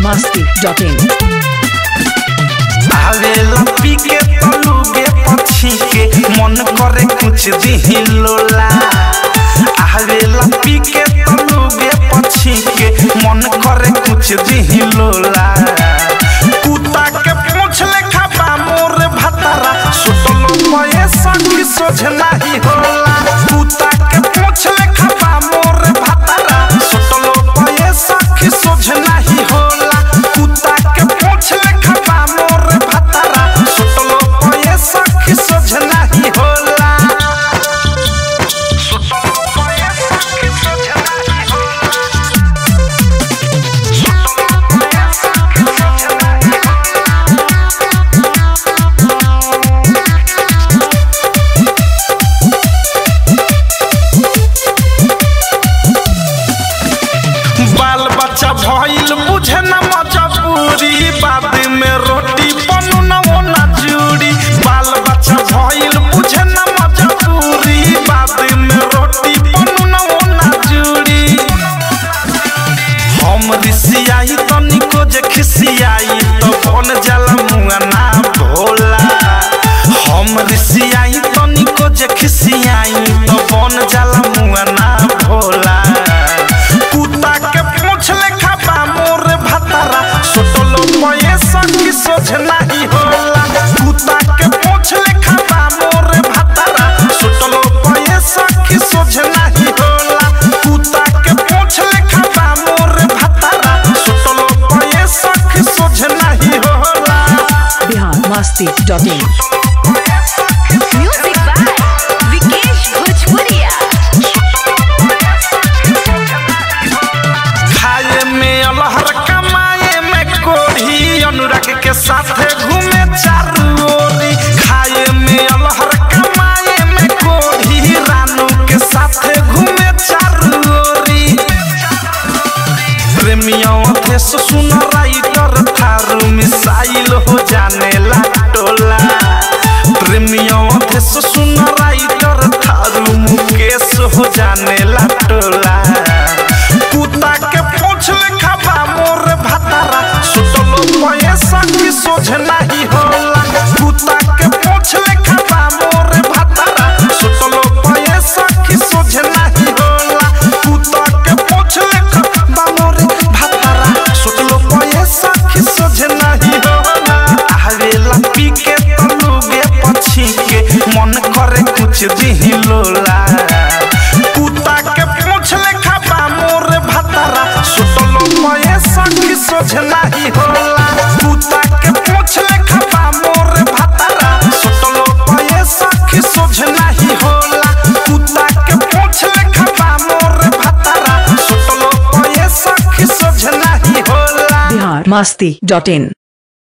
masti.in आवेला पी के तलुगे पछी के मन करे कुछ दिही लोला आवेला पी के तलुगे पछी के मन करे कुछ दिही लोला कुत्ता के पूछ लेखा बा मोर भतारा सुतलो पये संगी सोझ नाही होला कुत्ता के पूछ लेखा बा मोर भतारा सुतलो पये सखी सोझ नाही होला कुत्ता के पूछ लेखा बा मोर भतारा सुतलो पये सखी सोझ नाही होला सुतलो पये सखी सोझ नाही होला सुतलो पये सखी सोझ नाही होला बाल बच्चा भइल बुझे न मजबूरी बाद में रोटी बनू न वो न जूरी बाल बच्चा भइल बुझे न मजबूरी बाद में रोटी बनू न वो न जूरी हम रिसियाई तनिको जे खिसियाई तो बन जाला मुआ ना भोला हम रिसियाई तनिको जे खिसियाई तो बन जाला मुआ ना भोला कुत्ता के पूछ लेखा बा मोर भतारा सुतलो पये सखी सोझ नाही होला कुत्ता के पूछ लेखा बा मोर भतारा सुतलो पये सखी सोझ नाही होला कुत्ता के पूछ लेखा बा मोर भतारा सुतलो पये सखी सोझ नाही होला Bihar masti.in Music by Vikesh Bhojpuria. खाए में अलहर कमाए में कोढ़ी अनुराग के साथे घूमे चारू ओरी खाए में अलहर कमाए में कोढ़ी रानू के साथे घूमे चारू ओरी प्रेमियों थे सुन राइटर थारू मिसाइल हो जाने ला टोला प्रेमियों थे सुन राइटर थारू मुकेश हो जाने ला टोला कुत्ता के पूछ लेखा बा मोर भतारा सुतलो पैसा की सोझ नहीं होला कुत्ता के पूछ लेखा बा मोर भतारा सुतलो पैसा की सोझ नहीं होला कुत्ता के पूछ लेखा बा मोर भतारा सुतलो पैसा की सोझ नहीं होला आवेला पी के तलुगे पछी के मन करे कुछ दिही लोला कुत्ता के पूछ लेखा बा मोर भतारा सुतलो पैसा की सोझ नाही होला कुत्ता के पूछ लेखा बा मोर भतारा सुतलो पैसा की सोझ नाही होला कुत्ता के पूछ लेखा बा मोर भतारा सुतलो पैसा की सोझ नाही होला Bihar masti.in